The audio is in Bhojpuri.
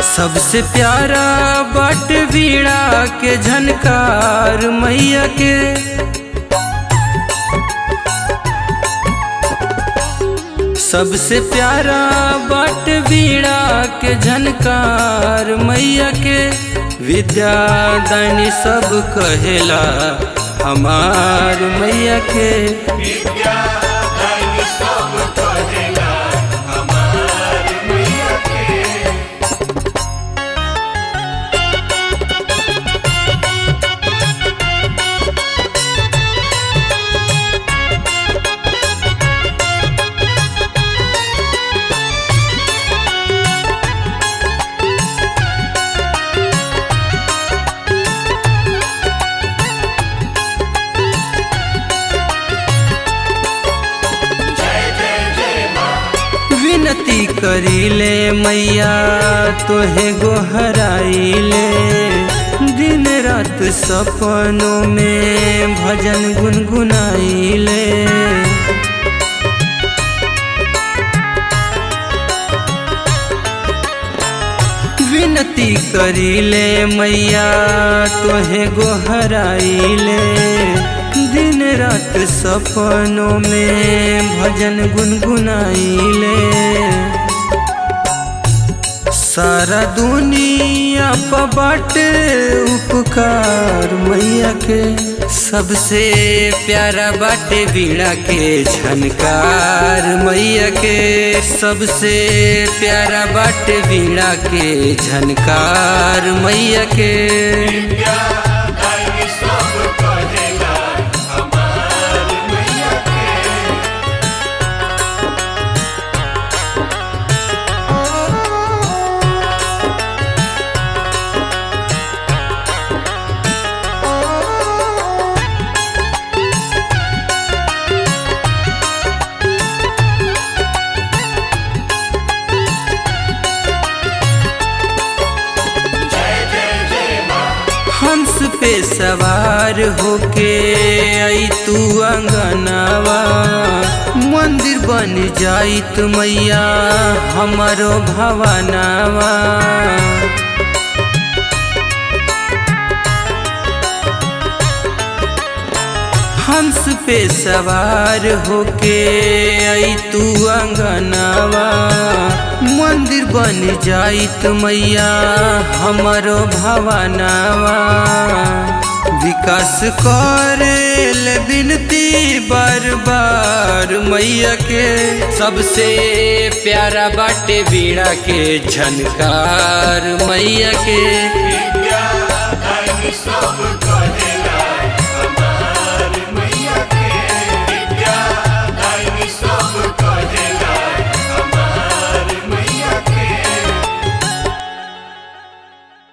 सबसे प्यारा बट वीणा के झनकार मैया के सबसे प्यारा बट वीणा के झनकार मैया के विद्यादानी सब कहेला हमार मैया के विद्या दानी सब कहेला हमार मैया के जय जय जय माँ विनती करीले मैया तोहे गोहराइले दिन रात सपनों में भजन गुनगुनाइले विनती करीले मैया तोहे गोहराइले दिन रात सपनों में भजन गुनगुनाइले सारा दुनिया पर बाटे उपकार मैया के सबसे प्यारा बाटे वीणा के झनकार मैया के सबसे प्यारा बाटे वीणा के झनकार मैया के विद्या दानी सब कहेला हमार मैया के जय जय जय माँ हंस पे सवार होके आई तू अंगनावा मंदिर बन जाइत मैया हमारो भवनावा हंस पे सवार होके आई तू अंगनावा मंदिर बन जाइत मैया हमारो भवनावा विकास करेल बिनती बार बार मैया के सबसे प्यारा बाटे वीणा के झनकार मैया के विद्या दानी सब कहेला